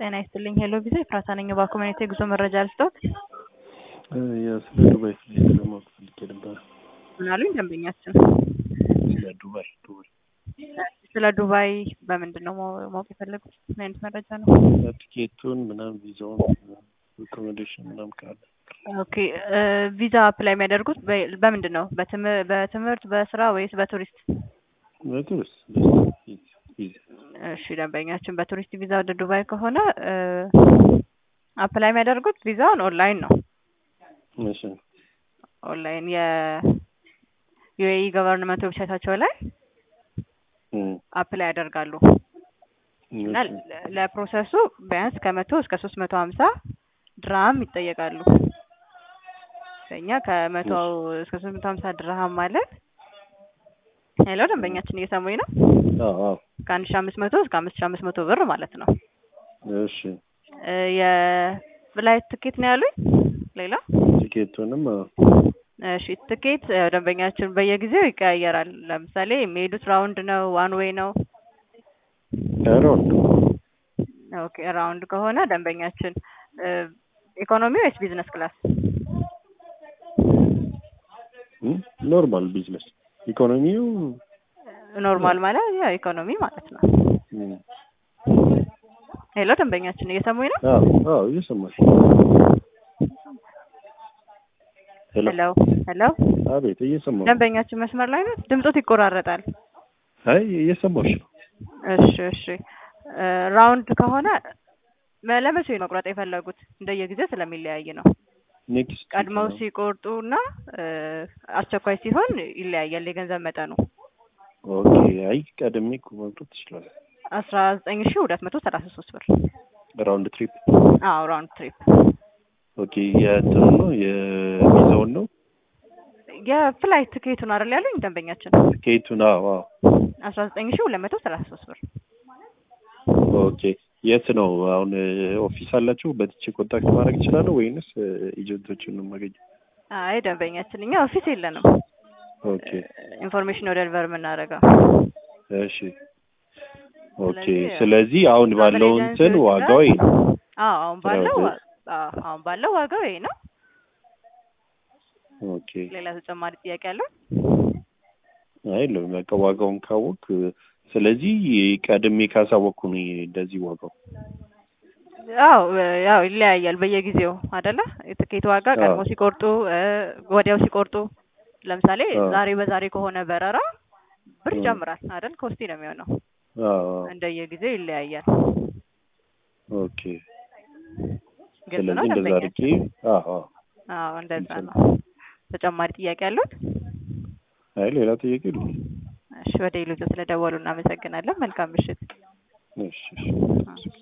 ጤና ይስጥልኝ ሄሎ ቪዛ ኤፍራታ ነኝ። በኮሚኒቲ የጉዞ መረጃ ልስጦት? ስለ ዱባይ ፍላይት ለማወቅ ፈልጌ ነበረ። ምን አሉኝ ደንበኛችን? ስለ ዱባይ ዱባይ ስለ ዱባይ በምንድን ነው ማወ- ማወቅ የፈለጉት? ምን አይነት መረጃ ነው? ቲኬቱን ምናምን ቪዛውን አኮሞዴሽን ምናምን ካለ ኦኬ ቪዛ አፕላይ የሚያደርጉት በ- በምንድን ነው? በትም- በትምህርት በስራ ወይስ በቱሪስት? በቱሪስት ቪዛ እሺ ደንበኛችን በቱሪስት ቪዛ ወደ ዱባይ ከሆነ አፕላይ የሚያደርጉት ቪዛውን ኦንላይን ነው። እሺ ኦንላይን የዩኤኢ ገቨርንመንት ዌብሳይታቸው ላይ እም፣ አፕላይ ያደርጋሉ እና እሺ። ለ- ለፕሮሰሱ ቢያንስ ከመቶ እስከ ሶስት መቶ ሀምሳ ድርሃም ይጠየቃሉ። እኛ ከመቶ እስከ ሶስት መቶ ሀምሳ ድርሃም ማለት ሄሎ ደንበኛችን እየሰሙኝ ነው? አዎ አዎ ከአንድ ሺ አምስት መቶ እስከ አምስት ሺ አምስት መቶ ብር ማለት ነው። እሺ እ የፍላይት ትኬት ነው ያሉኝ። ሌላ ቲኬቱንም አዎ እሺ ትኬት ያው ደንበኛችን በየጊዜው ይቀያየራል። ለምሳሌ የሚሄዱት ራውንድ ነው ዋን ዌይ ነው? አራውንድ ኦኬ ራውንድ ከሆነ ደንበኛችን እ ኢኮኖሚ ወይስ ቢዝነስ ክላስ? እም፣ ኖርማል ቢዝነስ ኢኮኖሚው ኖርማል ማለት ያው ኢኮኖሚ ማለት ነው። እም፣ ሄሎ ደንበኛችን እየሰሙኝ ነው? አዎ አዎ እየሰማሽ ሄሎ ሄሎ ሄሎ አቤት እየሰማሁ ነው። ደንበኛችን መስመር ላይ ነው? ድምጾት ይቆራረጣል። አይ እየሰማሁሽ ነው። እሺ እሺ እ ራውንድ ከሆነ መ- ለመቼ ነው መቁረጥ የፈለጉት? እንደየጊዜው ስለሚለያይ ነው። ኔክስት ቀድመው ሲቆርጡ እና እ አስቸኳይ ሲሆን ይለያያል የገንዘብ መጠኑ። ኦኬ አይ ቀድሜ እኮ መምጣት ትችላለህ። አስራ ዘጠኝ ሺ ሁለት መቶ ሰላሳ ሶስት ብር። ራውንድ ትሪፕ አዎ ራውንድ ትሪፕ ኦኬ የእንትኑ ነው የቪዛውን ነው የፍላይት ትኬቱን አይደል ያሉኝ ደንበኛችን? ቲኬቱን አዎ አዎ አስራ ዘጠኝ ሺ ሁለት መቶ ሰላሳ ሶስት ብር። ኦኬ የት ነው አሁን ኦፊስ አላችሁ በትቼ ኮንታክት ማድረግ እችላለሁ ወይንስ ኤጀንቶችን ነው የማገኘው አይ ደንበኛችን እኛ ኦፊስ የለንም። ኦኬ ኢንፎርሜሽን ወደ ደልቨር የምናደርገው እሺ ኦኬ ስለዚህ ስለዚህ አሁን ባለው እንትን ኤጀንሲዎች ዋጋው ይሄ ነው አዎ አሁን ባለው ስለዚህ- ዋ- አዎ አሁን ባለው ዋጋው ይሄ ነው። ኦኬ ሌላ ተጨማሪ ጥያቄ አለው? አይ ለ- በቃ ዋጋውን ካወቅ ስለዚህ ቀድሜ ካሳወቅኩ ነው ይሄ እንደዚህ ዋጋው አዎ ያው ይለያያል በየጊዜው አይደለ? የትኬት ዋጋ ቀድሞ አዎ። ሲቆርጡ እ ወዲያው ሲቆርጡ ለምሳሌ አዎ። ዛሬ በዛሬ ከሆነ በረራ ብር እ። ይጨምራል አይደል? ኮስቲ ነው የሚሆነው። አዎ አዎ። እንደየጊዜው ይለያያል። ኦኬ ግልጽ ነው ስለዚህ እንደዛ አድርጌ ደንበኛችን? አዎ አዎ አዎ እንደዛ ግልጽ ነው። ተጨማሪ ጥያቄ አሉት? አይ ሌላ ጥያቄ የለም እሺ ወደ ኢሉጆ ስለደወሉ እናመሰግናለን። መልካም ምሽት። እሺ እሺ